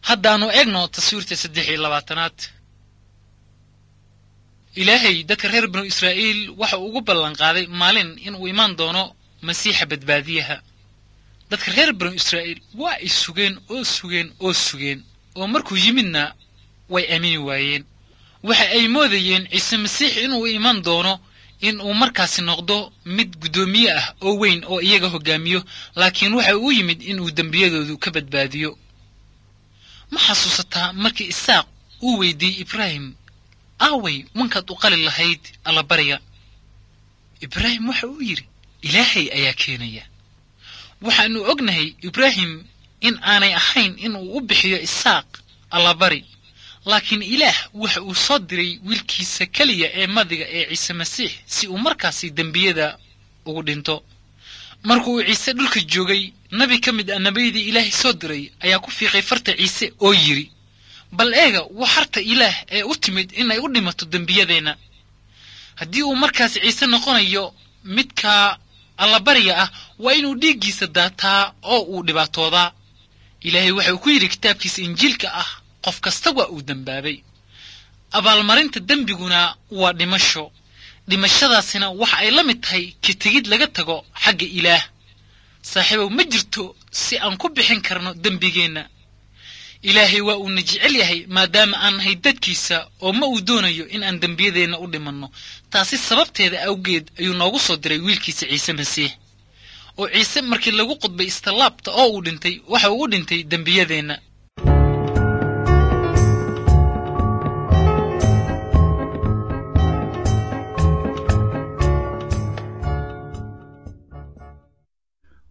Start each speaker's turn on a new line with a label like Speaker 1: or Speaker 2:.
Speaker 1: haddaannu eegno taswiirta saddex iyo labaatanaad ilaahay dadka reer binu israa'iil waxa uu ugu ballanqaaday maalin inuu imaan doono masiixa badbaadiyaha dadka reer binu israa'iil waa ay sugeen oo sugeen oo sugeen oo markuu yimidna way aamini waayeen waxa ay moodayeen ciise masiix inuu iman doono in uu markaasi noqdo mid guddoomiye ah oo weyn oo iyaga hoggaamiyo laakiin waxa uu yimid inuu dembiyadoodu ka badbaadiyo ma xasuusataa markii isaaq uu weydiiyey ibraahim aaway wankaad u qali lahayd allabariga ibraahim waxa uu yidhi ilaahay ayaa keenaya waxaannu ognahay ibraahim in aanay ahayn inuu u bixiyo isaaq allabari laakiin ilaah waxa uu soo diray wiilkiisa keliya ee madiga ee ciise masiix si uu markaasi dembiyada ugu dhinto marka uu ciise dhulka joogay nabi ka mid ah nebiyadii ilaahay soo diray ayaa ku fiiqay farta ciise oo yidhi bal eega waa harta ilaah ee u timid inay u dhimato dembiyadeenna haddii uu markaasi ciise noqonayo midka allabariga ah waa inuu dhiiggiisa daataa oo uu dhibaatoodaa ilaahay waxa uu ku yidhi kitaabkiisa injiilka ah qof kasta waa uu dembaabay abaalmarinta dembiguna waa dhimasho dhimashadaasina waxa ay la mid tahay ka tegid laga tago xagga ilaah saaxiibow ma jirto si aan ku bixin karno dembigeenna ilaahay waa uuna jecel yahay maadaama aan nahay dadkiisa oo ma uu doonayo in aan dembiyadeenna u dhimanno taasi sababteeda awgeed ayuu noogu soo diray wiilkiisa ciise masiix oo ciise markii lagu qudbay istallaabta oo uu dhintay waxa uu u dhintay dembiyadeenna